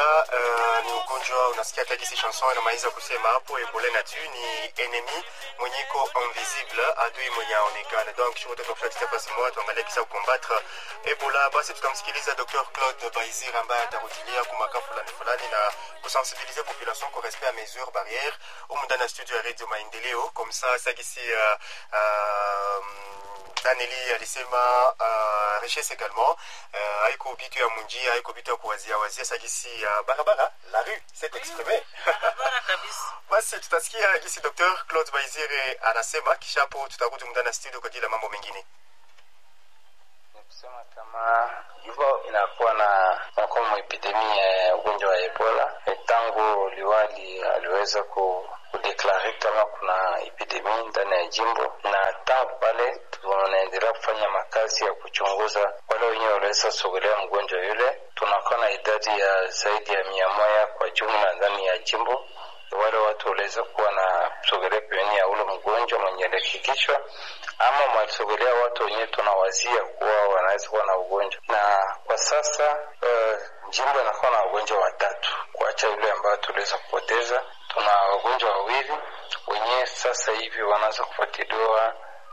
Ebola uh, ni ugonjwa unasikia hata kisi chanson inamaliza kusema hapo, Ebola na tu ni enemy mwenye iko invisible, adui mwenye aonekana. Donc shote tunafuatia fasi moja, tuangalie kisa kukombattre Ebola. Basi tutamsikiliza Dr Claude Baizir ambaye atarudilia kumaka fulani fulani na kusensibiliser population kwa respect ya mesures barrières humu ndani ya studio ya Radio Maendeleo, comme ça sakisi uh, uh, Daneli alisema uh, richesse également uh, haiko bitu ya munjia haiko bitu ya kuwazia wazia sagisi ya uh, barabara la rue c'est exprimé barabara kabisa. basi tutasikia gisi Dr Claude Baizire anasema, kisha hapo tutarudi mndani ya studio kwa ajili ya mambo mengine. Ni kusema kama hivyo inakuwa na nakuwa epidemia ya ugonjwa wa Ebola E, tangu liwali aliweza ku kudeklare kama kuna epidemia ndani ya jimbo, na tangu pale tunaendelea kufanya makazi ya kuchunguza wale wenyewe waliweza sogelea mgonjwa yule. Tunakuwa na idadi ya zaidi ya mia moja kwa jumla ndani ya jimbo wale watu waliweza kuwa na sogelea pembeni ya ule mgonjwa mwenye alihakikishwa ama mwalisogelea watu wenyewe tunawazia kuwa wanaweza kuwa na ugonjwa. Na kwa sasa uh, jimbo inakuwa na wagonjwa watatu kuacha yule ambayo tuliweza kupoteza. Tuna wagonjwa wawili wenyewe sasa hivi wanaanza kufuatiliwa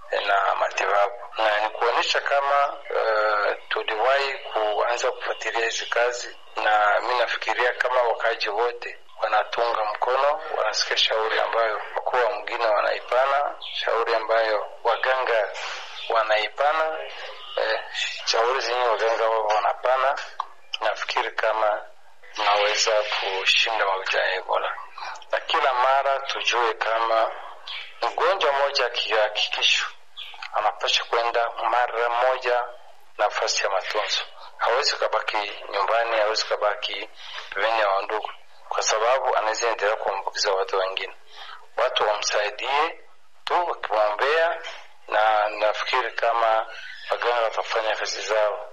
na matibabu, na ni kuonyesha kama uh, tuliwahi kuanza kufuatilia hizi kazi, na mi nafikiria kama wakaji wote wanatunga mkono, wanasikia shauri ambayo wakuu wa mgine wanaipana, shauri ambayo waganga wanaipana, eh, shauri zenye waganga wao wanapana. Nafikiri kama tunaweza kushinda magonjwa ya Ebola, na kila mara tujue kama mgonjwa mmoja akihakikishwa anapasha kwenda mara moja nafasi ya matunzo. Hawezi kabaki nyumbani, hawezi kabaki pembeni ya wandugu kwa sababu anaweza endelea kuambukiza watu wengine. Watu wamsaidie tu wakimwombea, na nafikiri kama waganga watafanya kazi zao.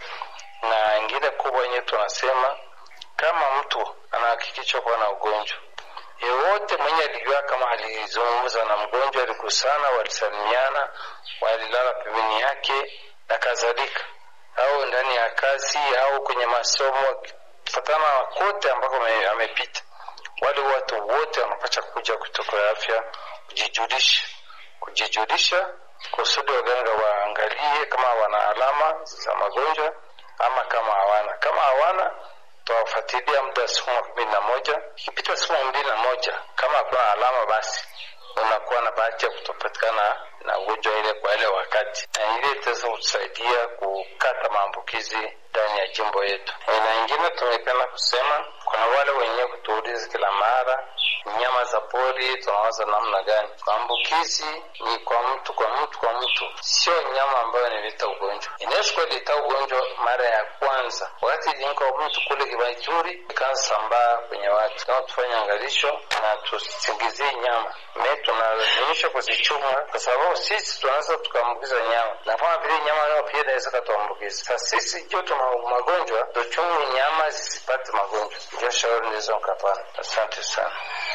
Na ingine kubwa yenyewe tunasema kama mtu anahakikishwa kuwa na ugonjwa yeyote mwenye alijua kama alizungumza na mgonjwa, alikusana, walisalimiana, walilala pembeni yake na kadhalika, au ndani ya kazi au kwenye masomo, fatana kote ambako amepita wale watu wote wanapasha kuja kutoka afya kujijulisha, kujijulisha kusudi waganga waangalie kama wana alama za magonjwa ama kama hawana. Kama hawana, tawafuatilia muda siku kumi na moja. Ikipita siku mbili na moja, kama hakuna alama, basi unakuwa na bahati ya kutopatikana na ugonjwa ile kwa ile wakati, na ile itaweza kutusaidia kukata maambukizi ndani ya jimbo yetu. Na ingine tumependa kusema, kuna wale wenyewe kutuuliza kila mara, nyama za pori tunawaza namna gani? Maambukizi ni kwa mtu kwa mtu kwa mtu, sio nyama ambayo inaleta ugonjwa. Inaweza kuwa ileta ugonjwa mara ya kwanza, wakati ilinka mtu kule Kibaituri ikaanza sambaa kwenye watu. Kama tufanye angalisho na tusingizie nyama me, tunalazimisha kuzichunga kwa sababu sisi tunaweza tukaambukiza nyama, na kama vile nyama nayo pia inaweza katuambukiza. Sasa sisi jo tuna magonjwa, tuchunge nyama zisipate magonjwa. Ndio shauri ndizo mkapana. Asante sana.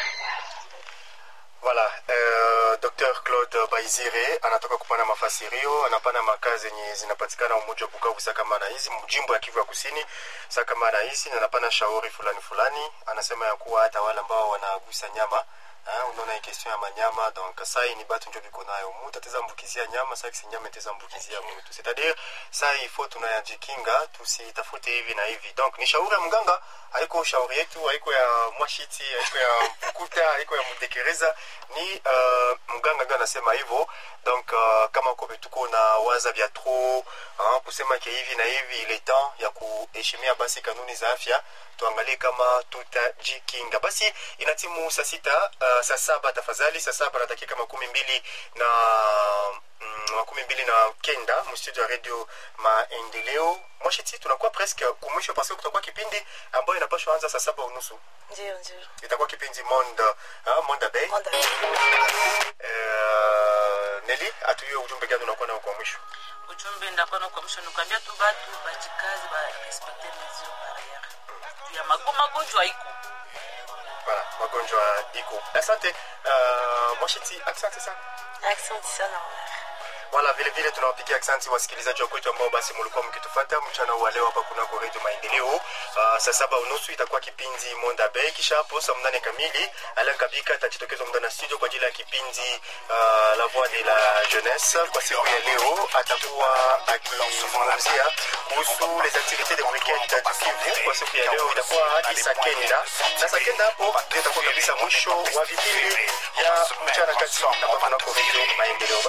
Voilà, euh, Dr Claude Baizire anatoka kupana mafasirio, anapana makazi yenye zinapatikana umoja wa Bukavu sakamana hizi mjimbo ya Kivu ya Kusini sakamana hizi, na anapana shauri fulani fulani. Anasema ya kuwa hata wale ambao wanagusa nyama Ah, unaona hii question ya manyama donc sai ni batu njo biko nayo mutu ateza ambukizia nyama sai kisi nyama iteza ambukizia mutu c'est-à-dire sai il faut tunayajikinga tusitafute hivi na hivi donc ni shauri ya mganga haiko shauri yetu haiko ya mwashiti haiko ya mkuta haiko ya mtekereza ni uh, mganga ndio anasema hivyo donc uh, kama kobe tuko na waza vya trop uh, kusema ke hivi na hivi ile temps ya kuheshimia basi kanuni za afya tuangalie kama tutajikinga basi inatimu saa sita uh, saa saba tafadhali saa saba na dakika makumi mbili na mm, makumi mbili na kenda mstudio ya radio maendeleo mwashiti tunakuwa presque kumwisho parce kutakuwa kipindi ambayo inapashwa anza saa saba unusu Ndio, ndio. itakuwa kipindi monde uh, monde bay Onda. uh, neli atuye ujumbe gani unakuwa nao kwa mwisho ujumbe ndapana kwa mwisho nikwambia tu batu bajikazi ba respecte mesure barriere juu ya mago magonjwa iko voilà magonjwa iko asante uh, mwashiti asante sana asante sana Omar. wala vile vile tunawapigia asante wasikilizaji wa kwetu ambao basi mlikuwa mkitufuata mchana wa leo hapa kunako redio maendeleo uh, saa saba unusu itakuwa kipindi monda bay kisha hapo saa mnane kamili alan kabika atajitokeza muda na studio kwa ajili ya kipindi uh, la voix de la jeunesse kwa siku ya leo atakuwa akizungumzia kuhusu les activités de weekend du Kivu kwa siku ya leo itakuwa hadi saa kenda na saa kenda hapo ndio itakuwa kabisa mwisho wa vipindi ya mchana kati hapa kunako redio maendeleo